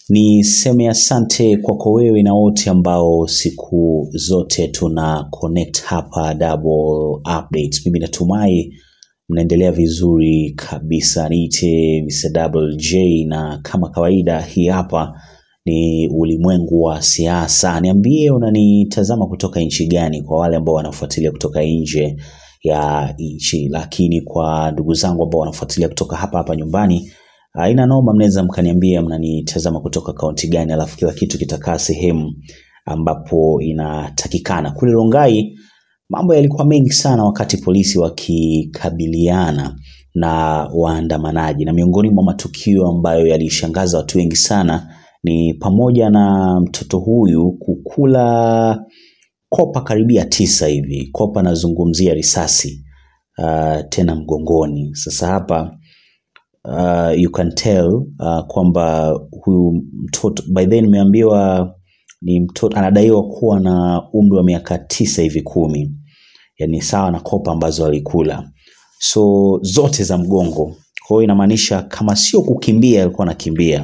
Niseme asante kwako wewe na wote ambao siku zote tuna connect hapa Double Updates. Mimi natumai mnaendelea vizuri kabisa. Niite Mr. Double J na kama kawaida hii hapa ni ulimwengu wa siasa. Niambie unanitazama kutoka nchi gani kwa wale ambao wanafuatilia kutoka nje ya nchi, lakini kwa ndugu zangu ambao wanafuatilia kutoka hapa hapa nyumbani haina noma, mnaweza mkaniambia mnanitazama kutoka kaunti gani, alafu kila kitu kitakaa sehemu ambapo inatakikana. Kule Rongai mambo yalikuwa mengi sana wakati polisi wakikabiliana na waandamanaji, na miongoni mwa matukio ambayo yalishangaza watu wengi sana ni pamoja na mtoto huyu kukula kopa karibia tisa hivi. Kopa nazungumzia risasi uh, tena mgongoni. Sasa hapa uh, you can tell uh, kwamba huyu mtoto by then nimeambiwa ni mtoto anadaiwa kuwa na umri wa miaka tisa hivi kumi, yani sawa na kopa ambazo alikula, so zote za mgongo. Kwa hiyo inamaanisha kama sio kukimbia, alikuwa anakimbia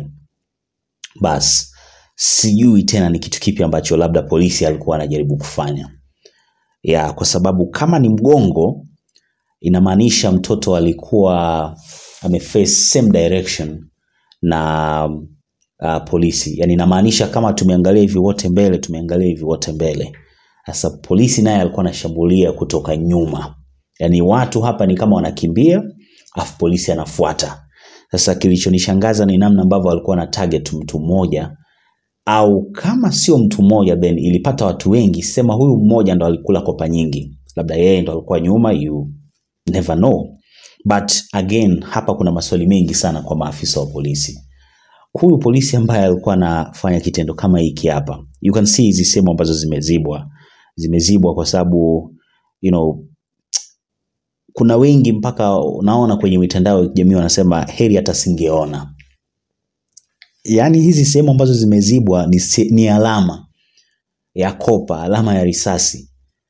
basi sijui tena ni kitu kipi ambacho labda polisi alikuwa anajaribu kufanya ya, kwa sababu kama ni mgongo inamaanisha mtoto alikuwa ameface same direction na uh, polisi. Yani inamaanisha kama tumeangalia hivi wote mbele, tumeangalia hivi wote mbele. Sasa polisi naye alikuwa anashambulia kutoka nyuma, yani watu hapa ni kama wanakimbia, afu polisi anafuata. Sasa kilichonishangaza ni namna ambavyo alikuwa na target mtu mmoja au kama sio mtu mmoja then ilipata watu wengi. Sema huyu mmoja ndo alikula kopa nyingi, labda yeye ndo alikuwa nyuma, you never know. But again, hapa kuna maswali mengi sana kwa maafisa wa polisi. Huyu polisi ambaye alikuwa anafanya kitendo kama hiki hapa, you can see hizi sehemu ambazo zimezibwa, zimezibwa kwa sababu you know, kuna wengi mpaka unaona kwenye mitandao ya kijamii wanasema heri hata singeona yaani hizi sehemu ambazo zimezibwa ni, se, ni alama ya kopa, alama ya risasi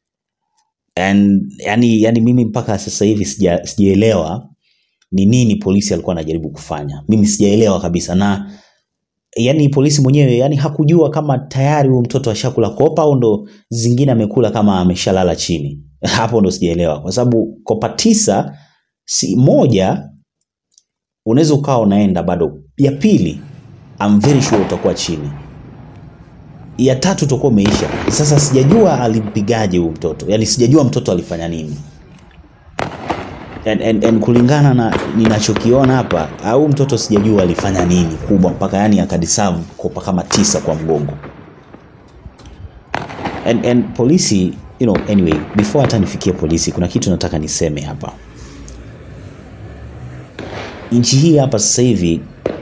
And, yani, yani mimi mpaka sasa hivi sija, sijaelewa ni nini polisi alikuwa anajaribu kufanya. Mimi sijaelewa kabisa, na yani polisi mwenyewe yani hakujua kama tayari huyo mtoto ashakula kopa au ndo zingine amekula kama ameshalala chini. Hapo ndo sijaelewa, kwa sababu kopa tisa si moja, unaweza ukawa unaenda bado, ya pili I'm very sure utakuwa chini, ya tatu utakuwa umeisha. Sasa sijajua alimpigaje huyu mtoto, yani sijajua mtoto alifanya nini and, and, and kulingana na ninachokiona hapa, au mtoto sijajua alifanya nini kubwa mpaka yani akadisavu kopa kama tisa kwa mgongo and, and polisi you know, anyway, before hata nifikie polisi, kuna kitu nataka niseme hapa. Nchi hii hapa sasa hivi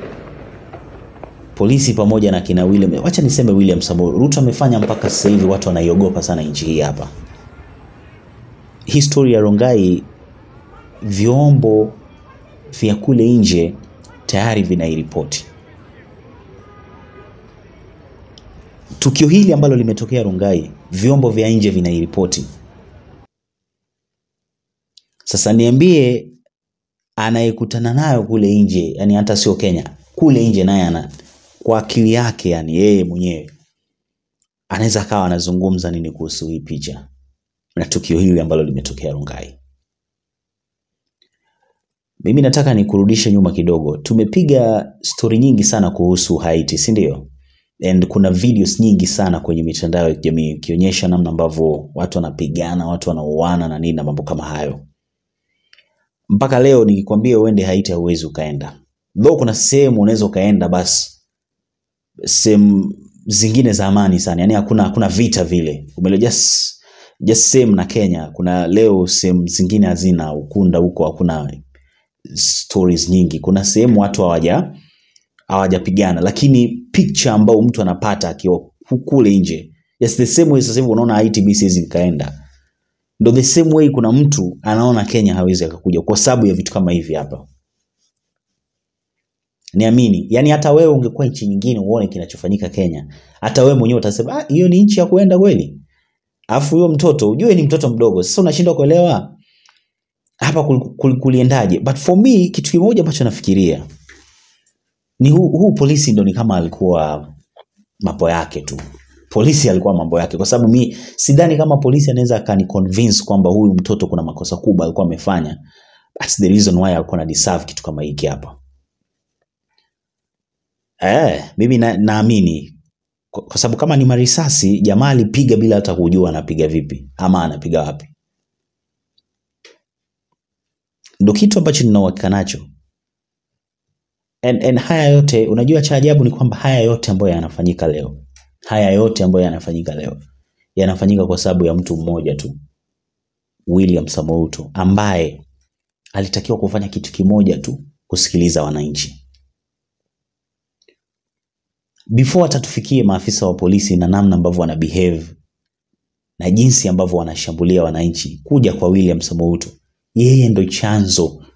polisi pamoja na kina William, wacha niseme William Samoei Ruto amefanya mpaka sasa hivi watu wanaiogopa sana nchi hii hapa. History ya Rongai, vyombo vya kule nje tayari vinairipoti tukio hili ambalo limetokea Rongai, vyombo vya nje vinairipoti. Sasa niambie, anayekutana nayo kule nje, yani hata sio Kenya, kule nje naye ana kwa akili yake, yani yeye mwenyewe anaweza akawa anazungumza nini kuhusu hii picha na tukio hili ambalo limetokea Rongai. Mimi nataka nikurudishe nyuma kidogo. Tumepiga stori nyingi sana kuhusu Haiti, si ndio? And kuna videos nyingi sana kwenye mitandao ya kijamii ikionyesha namna ambavyo watu wanapigana, watu wanauana na nini na mambo kama hayo. Mpaka leo nikikwambia uende Haiti hauwezi ukaenda. Though kuna sehemu unaweza ukaenda basi sehemu zingine za amani sana. Yaani hakuna hakuna vita vile. Umeelewa just just same na Kenya. Kuna leo sehemu zingine hazina ukunda huko hakuna stories nyingi. Kuna sehemu watu hawaja hawajapigana, lakini picture ambayo mtu anapata akiwa kule nje, yes, the same way sasa hivi unaona ITB siwezi nikaenda, ndo the same way kuna mtu anaona Kenya hawezi akakuja kwa sababu ya vitu kama hivi hapa. Niamini, yani hata wewe ungekuwa nchi nyingine uone kinachofanyika Kenya, hata wewe mwenyewe utasema ah, hiyo ni nchi ya kuenda kweli? Alafu huyo mtoto ujue ni mtoto mdogo, sasa unashindwa kuelewa hapa kul, kul, kuliendaje? But for me kitu kimoja ambacho nafikiria ni huu, huu polisi ndo ni kama alikuwa mambo yake tu polisi alikuwa mambo yake kwa sababu mi sidhani kama polisi anaweza akani convince kwamba huyu mtoto kuna makosa kubwa alikuwa amefanya that's the reason why alikuwa na deserve kitu kama hiki hapa eh mimi na, naamini kwa, kwa sababu kama ni marisasi jamaa alipiga bila hata kujua anapiga vipi ama anapiga wapi ndo kitu ambacho nina uhakika nacho and, and haya yote unajua cha ajabu ni kwamba haya yote ambayo yanafanyika leo haya yote ambayo yanafanyika leo yanafanyika kwa sababu ya mtu mmoja tu William Samoei Ruto ambaye alitakiwa kufanya kitu kimoja tu kusikiliza wananchi before hata tufikie maafisa wa polisi na namna ambavyo wana behave na jinsi ambavyo wanashambulia wananchi kuja kwa William Samoei Ruto yeye ndo chanzo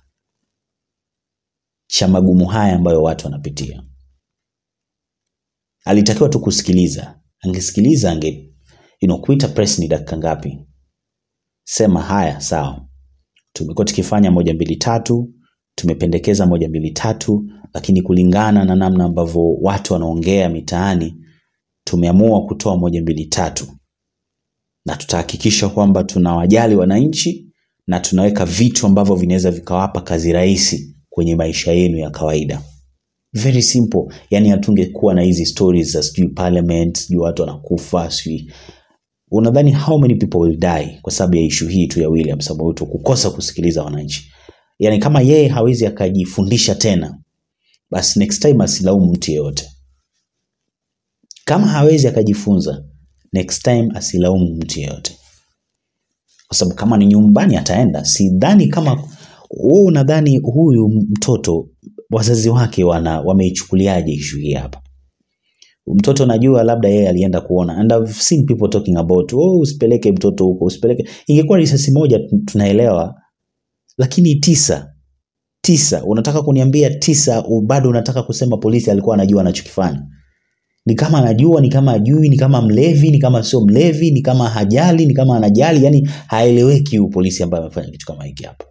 cha magumu haya ambayo watu wanapitia alitakiwa tu kusikiliza angesikiliza ange you know, kuita press ni dakika ngapi sema haya sawa tumekuwa tukifanya moja mbili tatu tumependekeza moja mbili tatu lakini kulingana na namna ambavyo watu wanaongea mitaani tumeamua kutoa moja mbili tatu na tutahakikisha kwamba tunawajali wananchi na tunaweka vitu ambavyo vinaweza vikawapa kazi rahisi kwenye maisha yenu ya kawaida very simple yani hatungekuwa na hizi stories za sijui parliament sijui watu wanakufa sijui unadhani how many people will die kwa sababu ya ishu hii tu ya William Samoei Ruto kukosa kusikiliza wananchi yani kama yeye hawezi akajifundisha tena basi next time asilaumu mtu yeyote kama hawezi akajifunza next time asilaumu mtu yeyote kwa sababu kama ni nyumbani ataenda sidhani kama wewe unadhani huyu mtoto wazazi wake wana wameichukuliaje ishu hii hapa mtoto najua labda yeye alienda kuona and I've seen people talking about oh usipeleke mtoto huko usipeleke ingekuwa risasi moja tunaelewa lakini tisa tisa unataka kuniambia tisa bado unataka kusema polisi alikuwa anajua anachokifanya ni kama anajua ni kama ajui ni kama mlevi ni kama sio mlevi ni kama hajali ni kama anajali yani haeleweki huyu polisi ambaye amefanya kitu kama hiki hapa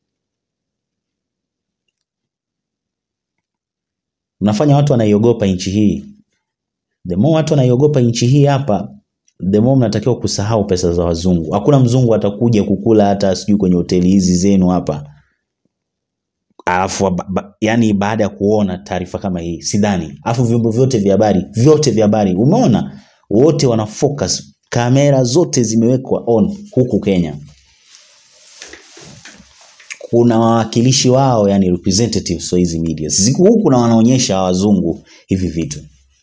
mnafanya watu wanaiogopa nchi hii the more watu wanaiogopa nchi hii hapa the more mnatakiwa kusahau pesa za wazungu hakuna mzungu atakuja kukula hata sijui kwenye hoteli hizi zenu hapa alafu ba, ba, yani baada ya kuona taarifa kama hii sidhani alafu vyombo vyote vya habari vyote vya habari umeona wote wana focus kamera zote zimewekwa on huku Kenya kuna wawakilishi wao yani representatives wa hizi media ziko huku na wanaonyesha wazungu hivi vitu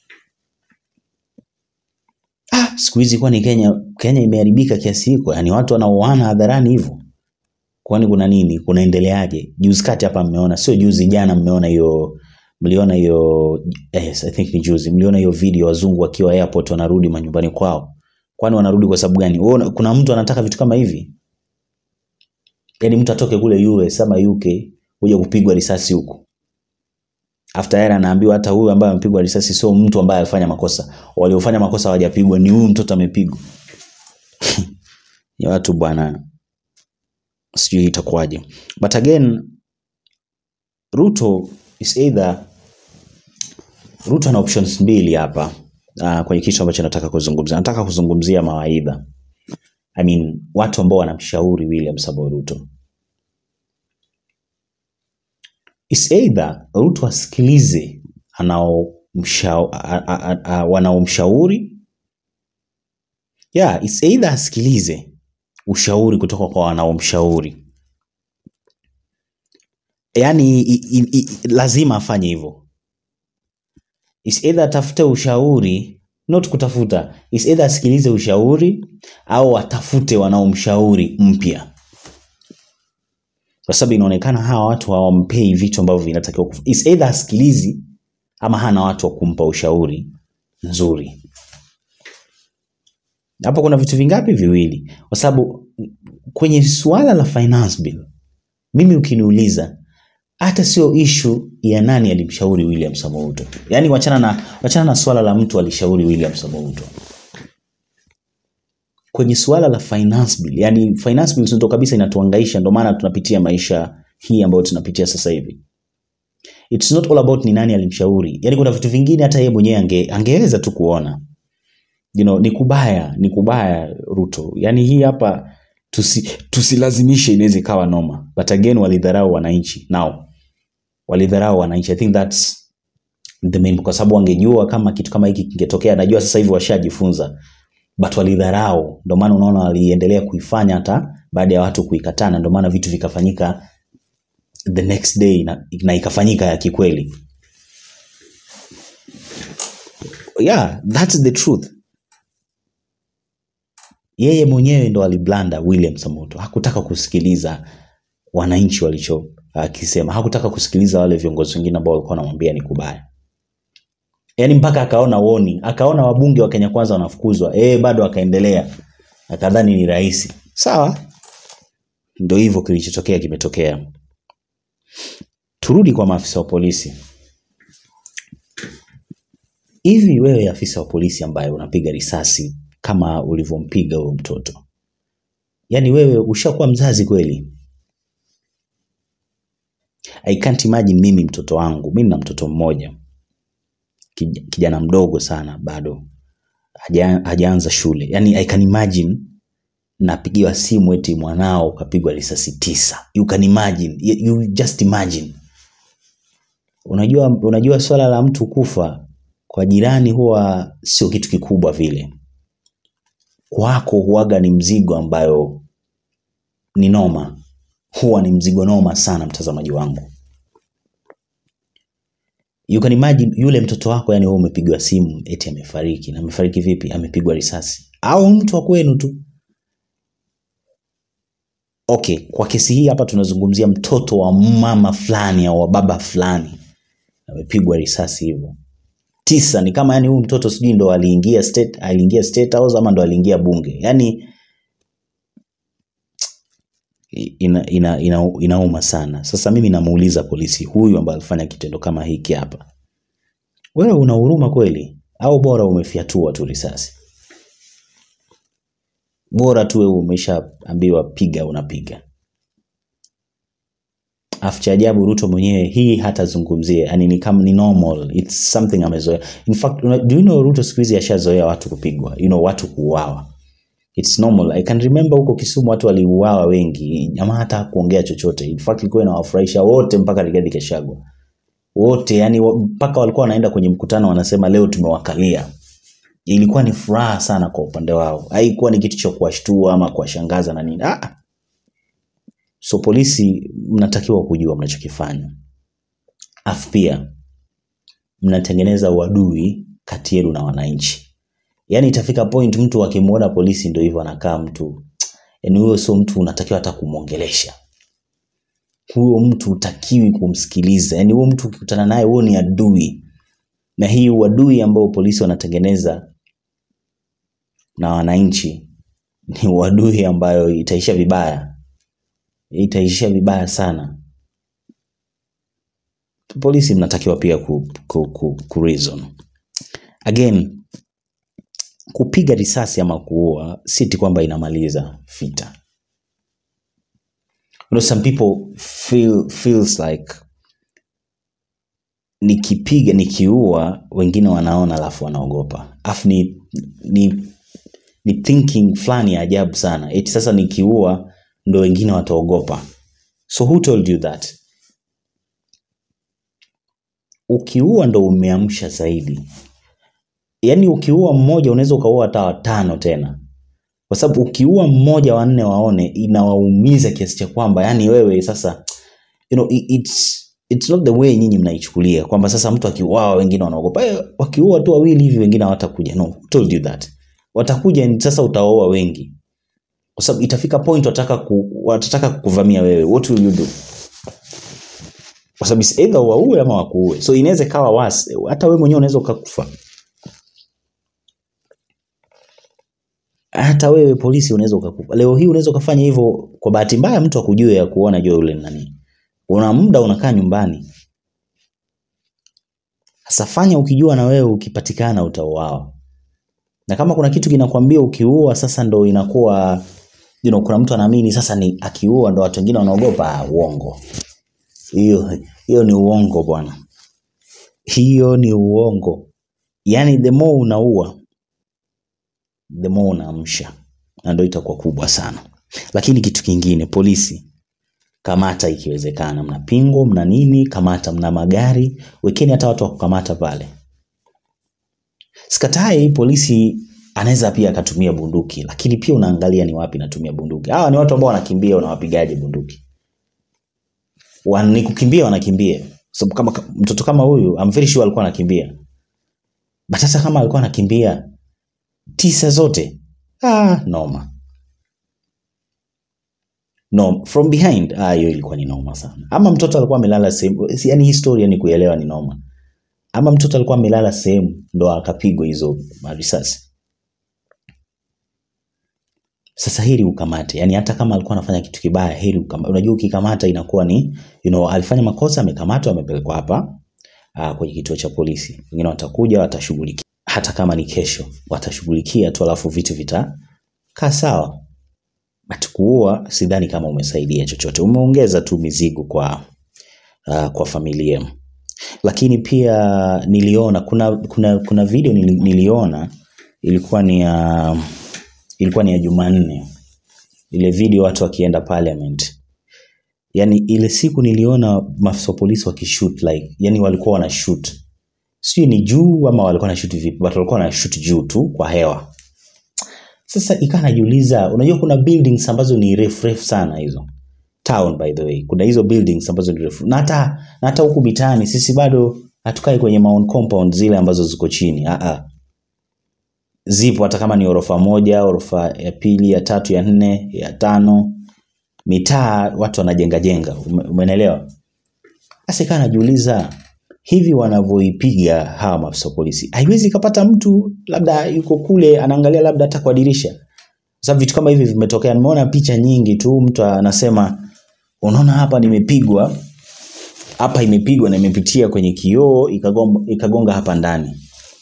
ah, siku hizi kwani Kenya Kenya imeharibika kiasi hiko yani watu wanaoana hadharani hivyo kwani kuna nini kunaendeleaje juzi kati hapa mmeona sio juzi jana mmeona hiyo mliona hiyo yes, I think ni juzi mliona hiyo video wazungu wakiwa airport wanarudi manyumbani kwao kwani wanarudi kwa sababu gani Uona, kuna mtu anataka vitu kama hivi yani mtu atoke kule US ama UK kuja kupigwa risasi huko after yeye anaambiwa hata huyu ambaye amepigwa risasi sio mtu ambaye alifanya makosa waliofanya makosa hawajapigwa ni huyu mtoto amepigwa ni watu bwana sijui itakuwaje but again Ruto is either Ruto ana options mbili hapa uh, kwenye kitu ambacho nataka kuzungumzia nataka kuzungumzia mawaidha I mean watu ambao wanamshauri William Samoei Ruto is either Ruto asikilize wanaomshauri yeah, is either asikilize ushauri kutoka kwa wanaomshauri yaani i, i, i, lazima afanye hivyo is either atafute ushauri not kutafuta is either asikilize ushauri au atafute wanaomshauri mpya kwa sababu inaonekana hawa watu hawampei vitu ambavyo vinatakiwa kuf... is either asikilizi ama hana watu wa kumpa ushauri nzuri hapo kuna vitu vingapi viwili kwa sababu kwenye suala la finance bill mimi ukiniuliza hata sio ishu ya nani alimshauri William Samoei Ruto yaani wachana na wachana na swala la mtu alishauri William Samoei Ruto kwenye suala la finance bill yani finance bill ndio kabisa inatuangaisha ndio maana tunapitia maisha hii ambayo tunapitia sasa hivi it's not all about ni nani alimshauri yani kuna vitu vingine hata yeye mwenyewe ange, angeweza tu kuona you know, ni kubaya ni kubaya ruto yani hii hapa tusi, tusilazimishe inaweza ikawa noma but again walidharau wananchi now walidharau wananchi i think that's the main kwa sababu wangejua kama kitu kama hiki kingetokea najua sasa hivi washajifunza but walidharau ndio maana unaona waliendelea kuifanya hata baada ya watu kuikataa na ndio maana vitu vikafanyika the next day na, na ikafanyika ya kikweli yeah that's the truth yeye mwenyewe ndo aliblanda William Samoto hakutaka kusikiliza wananchi walicho akisema hakutaka kusikiliza wale viongozi wengine ambao walikuwa wanamwambia ni kubaya yaani mpaka akaona woni akaona wabunge wa Kenya kwanza wanafukuzwa eh bado akaendelea akadhani ni rahisi sawa ndo hivyo kilichotokea kimetokea turudi kwa maafisa wa polisi hivi wewe afisa wa polisi ambaye unapiga risasi kama ulivyompiga huyo mtoto yaani wewe ushakuwa mzazi kweli I can't imagine mimi mtoto wangu mimi na mtoto mmoja kij- kijana mdogo sana bado haja- hajaanza shule yani I can imagine napigiwa simu eti mwanao ukapigwa risasi tisa you can imagine you you just imagine unajua unajua swala la mtu kufa kwa jirani huwa sio kitu kikubwa vile kwako huwaga ni mzigo ambayo ni noma huwa ni mzigo noma sana mtazamaji wangu you can imagine yule mtoto wako yani wewe umepigwa simu eti amefariki na amefariki vipi amepigwa risasi au mtu wa kwenu tu okay kwa kesi hii hapa tunazungumzia mtoto wa mama fulani au wa baba fulani amepigwa risasi hivyo tisa ni kama yani huyu mtoto sijui ndo aliingia state aliingia state house ama ndo aliingia bunge yani ina, ina, ina, inauma sana sasa mimi namuuliza polisi huyu ambaye alifanya kitendo kama hiki hapa wewe una huruma kweli au bora umefyatua tu risasi bora tu wewe umeshaambiwa piga unapiga afu cha ajabu ruto mwenyewe hii hatazungumzia yani ni kama ni normal it's something amezoea in fact una- do you know ruto siku hizi ashazoea watu kupigwa you know watu kuuawa it's normal i can remember huko kisumu watu waliuawa wengi ama hata kuongea chochote in fact ilikuwa inawafurahisha wote mpaka Rigathi Gachagua wote yani wa- mpaka walikuwa wanaenda kwenye mkutano wanasema leo tumewakalia ilikuwa ni furaha sana kwa upande wao haikuwa ni kitu cha kuwashtua ama kuwashangaza na nini ah. so polisi mnatakiwa kujua mnachokifanya afu pia mnatengeneza uadui kati yenu na wananchi yaani itafika point mtu akimwona polisi ndio hivyo anakaa mtu yaani huyo sio mtu unatakiwa hata kumwongelesha huyo mtu utakiwi kumsikiliza yaani huyo mtu ukikutana naye huo ni adui na hii uadui ambao polisi wanatengeneza na wananchi ni uadui ambayo itaisha vibaya itaishia vibaya sana polisi mnatakiwa pia ku, ku, ku, ku reason. again kupiga risasi ama kuua siti kwamba inamaliza vita you know, some people feel, feels like nikipiga nikiua wengine wanaona alafu wanaogopa afu ni, ni, ni thinking fulani ya ajabu sana eti sasa nikiua ndo wengine wataogopa so who told you that ukiua ndo umeamsha zaidi yaani ukiua mmoja unaweza ukaua hata watano tena kwa sababu ukiua mmoja wanne waone inawaumiza kiasi cha kwamba yani wewe sasa you know, i- it's, it's not the way nyinyi mnaichukulia kwamba sasa mtu akiuawa wengine wanaogopa eh, wakiua tu wawili hivi wengine hawatakuja no who told you that watakuja ni sasa utaoa wengi kwa sababu itafika point watataka ku, watataka kukuvamia wewe what will you do kwa sababu it's either waue ama wakuue so inaweza ikawa worse hata wewe mwenyewe unaweza ukakufa hata wewe polisi unaweza ukakufa leo hii unaweza ukafanya hivyo kwa bahati mbaya mtu akujue ya kuona jua yule ni nani una muda unakaa nyumbani sasa fanya ukijua na wewe ukipatikana utauawa na kama kuna kitu kinakwambia ukiua sasa ndo inakuwa you know, kuna mtu anaamini sasa ni akiua ndo watu wengine wanaogopa ah, uongo hiyo hiyo ni uongo bwana hiyo ni uongo yaani the more unaua the more unaamsha na ndio itakuwa kubwa sana lakini kitu kingine polisi kamata ikiwezekana mna pingo mna nini kamata mna magari wekeni hata watu wa kukamata pale sikatai polisi anaweza pia akatumia bunduki lakini pia unaangalia ni wapi natumia bunduki hawa ni watu ambao wanakimbia unawapigaje bunduki Wan- ni kukimbia wanakimbia sababu kama mtoto kama huyu I'm very sure alikuwa anakimbia but hata kama alikuwa anakimbia tisa zote ah, noma no from behind ah, hiyo ilikuwa ni noma sana ama mtoto alikuwa amelala sehemu si- yani historia ni kuelewa ni noma ama mtoto alikuwa amelala sehemu ndo akapigwa hizo marisasi sasa heri ukamate yani hata kama alikuwa anafanya kitu kibaya heri ukamate unajua ukikamata inakuwa ni you know, alifanya makosa amekamatwa amepelekwa hapa uh, kwenye kituo cha polisi wengine watakuja watashughulikia hata kama ni kesho watashughulikia tu alafu vitu vitakaa sawa but kuua sidhani kama umesaidia chochote umeongeza tu mizigo kwa uh, kwa familia lakini pia niliona kuna kuna kuna video nili, niliona ilikuwa ni ya ilikuwa ni ya Jumanne ile video watu wakienda parliament yani ile siku niliona maafisa wa polisi wakishoot like yani walikuwa wana shoot sijui ni juu ama walikuwa na shoot vipi but walikuwa wana shoot juu tu kwa hewa sasa ikaa najiuliza unajua kuna buildings ambazo ni refu refu sana hizo town by the way kuna hizo buildings ambazo ni refu na hata na hata huku mitaani sisi bado hatukai kwenye maon compound zile ambazo ziko chini ah ah zipo hata kama ni orofa moja orofa ya pili ya tatu ya nne ya tano mitaa watu wanajenga jenga ume- umeelewa sasa ikaa najiuliza hivi wanavyoipiga hawa maafisa wa polisi haiwezi ikapata mtu labda yuko kule anaangalia labda hata kwa dirisha kwa sababu vitu kama hivi vimetokea nimeona picha nyingi tu mtu anasema unaona hapa nimepigwa hapa imepigwa na imepitia kwenye kioo ikagonga, ikagonga hapa ndani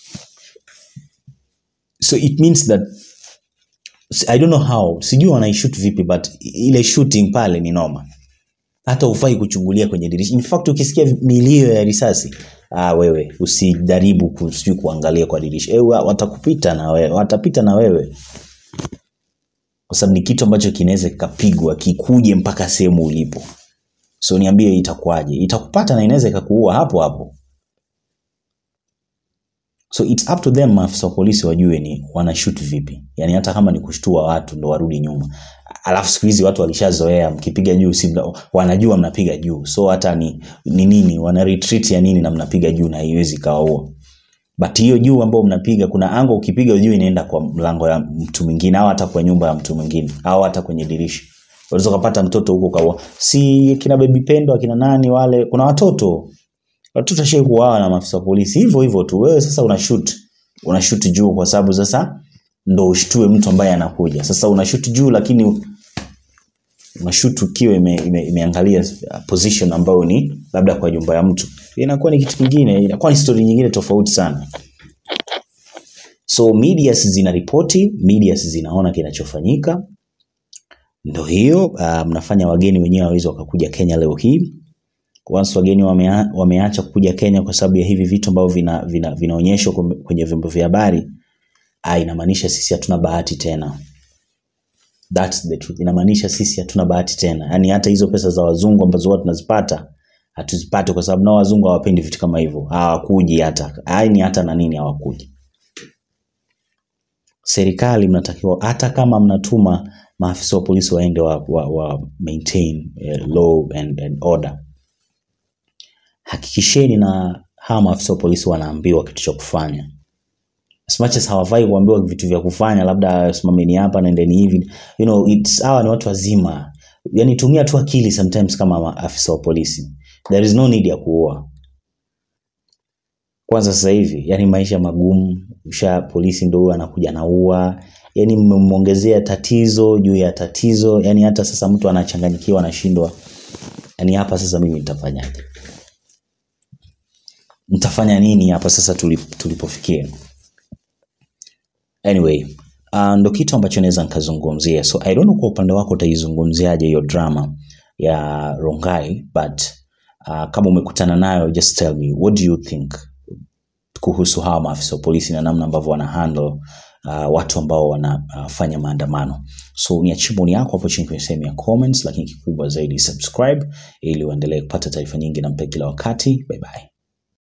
so it means that i don't know how sijui wanaishoot vipi but ile shooting pale ni noma hata ufai kuchungulia kwenye dirisha in fact ukisikia milio ya risasi ah, wewe usijaribu ku- sijui kuangalia kwa dirisha e, watakupita na wewe watapita na wewe kwa sababu ni kitu ambacho kinaweza kikapigwa kikuje mpaka sehemu ulipo so niambie itakuwaje itakupata na inaweza ikakuua hapo hapo so it's up to them maafisa wa polisi wajue ni wanashut vipi yani hata kama ni kushtua watu ndo warudi nyuma alafu siku hizi watu walishazoea mkipiga juu si mna- wanajua mnapiga juu so hata ni ni nini wana retreat ya nini na mnapiga juu na haiwezi kawaua but hiyo juu ambao mnapiga kuna ango ukipiga juu inaenda kwa mlango ya mtu mwingine au hata kwa nyumba ya mtu mwingine au hata kwenye dirisha unaweza ukapata mtoto huko kaua si kina bebi pendo akina nani wale kuna watoto watoto shai kuuawa na maafisa wa polisi hivyo hivyo tu wewe sasa una shoot una shoot juu kwa sababu sasa ndo ushtue mtu ambaye anakuja sasa una shoot juu lakini una shoot ukiwa ime, ime, imeangalia position ambayo ni labda kwa nyumba ya mtu inakuwa ni kitu kingine inakuwa ni story nyingine tofauti sana so medias zinaripoti medias zinaona kinachofanyika ndo hiyo uh, mnafanya wageni wenyewe wawezi wakakuja kenya leo hii once wageni wamea, wameacha kuja Kenya kwa sababu ya hivi vitu ambavyo vina, vina, vinaonyeshwa kum- kwenye vyombo vya habari, ah, inamaanisha sisi hatuna bahati tena. That's the truth. Inamaanisha sisi hatuna bahati tena, yaani hata hizo pesa za wazungu ambazo huwa tunazipata hatuzipati kwa sababu nao wazungu hawapendi vitu kama hivyo, hawakuji hata yaani hata na nini hawakuji. Serikali mnatakiwa hata kama mnatuma maafisa wa polisi waende wa, wa, wa maintain eh, law and, and order hakikisheni na hawa maafisa wa polisi wanaambiwa kitu cha kufanya as much as hawafai kuambiwa vitu vya kufanya labda simameni hapa nendeni hivi you know, it's, hawa ni watu wazima yani tumia tu akili sometimes kama maafisa wa polisi there is no need ya kuua kwanza sasa hivi yani maisha magumu usha polisi ndo huyo anakuja naua yani mmemwongezea tatizo juu ya tatizo yani hata sasa mtu anachanganyikiwa anashindwa yani hapa sasa mimi nitafanyaje mtafanya nini hapa sasa tulip- tulipofikia anyway uh, ndo kitu ambacho naweza nikazungumzia so i don't know kwa upande wako utaizungumziaje hiyo drama ya rongai but uh, kama umekutana nayo just tell me what do you think kuhusu hawa maafisa wa polisi na namna ambavyo wana handle uh, watu ambao wanafanya uh, maandamano. So niachie maoni yako hapo chini kwenye sehemu ya comments, lakini kikubwa zaidi subscribe ili uendelee kupata taarifa nyingi na mpya kila wakati. Bye bye.